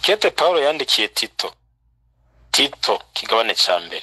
ikete pawulo yandikiye tito tito kigabane ca mbere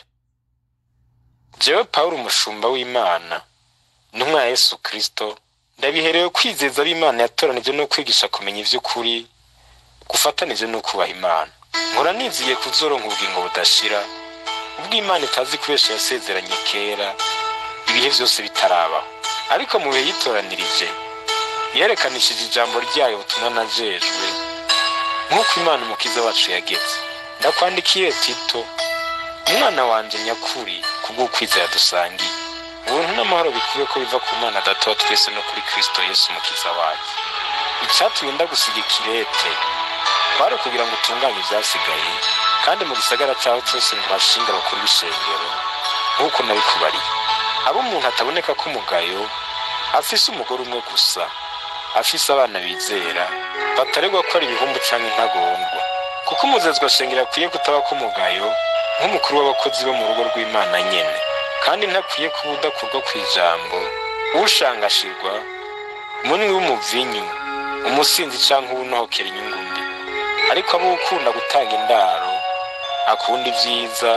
jewe pawulo umushumba w'imana intumwa ya yesu kristo ndabiherewe kwizeza ab'imana yatoranije no kwigisha kumenya ivy'ukuri gufatanije no kubaha imana nkora niziye kuzoronka ubugingo budashira ubwo imana itazi kubesha yasezeranye kera ibihe vyose bitarabaho ariko mu bihe yitoranirije yerekanishije ijambo ryayo butumwa najejwe nk'uko imana umukiza wacu yageze ndakwandikiye tito umwana wanje nyakuri kubw'ukwizera dusangiye ubuntu n'amahoro bikwiye ko biva ku mana data wa twese no kuri kristo yesu umukiza wacu icatumye ndagusiga ikirete kwari ukugira ngo utunganye ivyasigaye kandi mu gisagara caho cose ngo hashinge abakuru b'ishengero nk'uko nabikubariye abo umuntu ataboneka ko umugayo afise umugore umwe gusa afise abana bizera bataregwa ko ari ibihumbu canke intagondwa kuko umuzezwa shengero akwiye kutaba ko umugayo nk'umukuru w'abakozi bo mu rugo rw'imana nyene kandi ntakwiye kuba udakurwa ku ijambo ushangashirwa munwi w'umuvinyu umusinzi canke uwunohokera inyungu mbi ariko abo ukunda gutanga indaro akunda ivyiza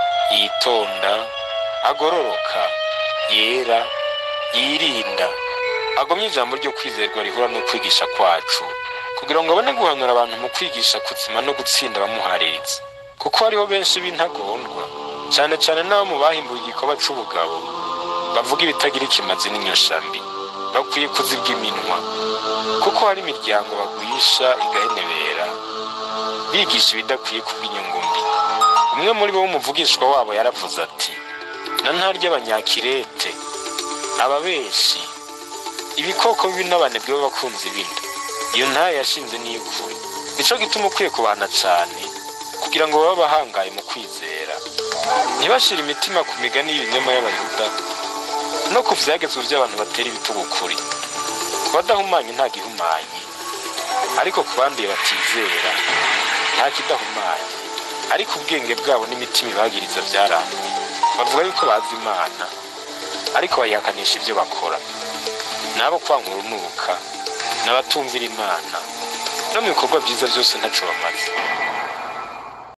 yitonda agororoka yera yirinda agomye ijambo ryo kwizerwa rihura no kwigisha kwacu kugira ngo abone guhanura abantu mu kwigisha kuzima no gutsinda abamuhariritse kuko hariho benshi b'intagondwa cyane cyane n'abo mu bahimbuye igikorwa c'ubugabo bavuga ibitagira ikimazi n'inyoshambi bakwiye kuzibwa iminwa kuko hari imiryango bagwisha igahenebera bigisha ibidakwiye kubw'inyungu mbi umwe muri bo w'umuvugishwa wabo yaravuze ati na ntarya abanyakirete ababeshi ibikoko bibi n'abanebwe b'abakunzi b'inda iyo ntayo yashinze n'iy'ukuri nico gituma ukwiye kubana cane kugira ngo babe abahangaye mu kwizera ntibashire imitima ku migani y'ibinyoma y'abayuda no ku vyagezwe vy'abantu batera ibitugu kuri ku badahumanye nta gihumanye ariko ku banduye batizera nta kidahumanye ariko ubwenge bwabo n'imitima ibagiriza vyaranze bavuga yuko bazi imana ariko bayihakanisha ivyo bakora nabo kwanga urunuka n'abatumvira imana no mu bikorwa vyiza vyose ntaco bamaze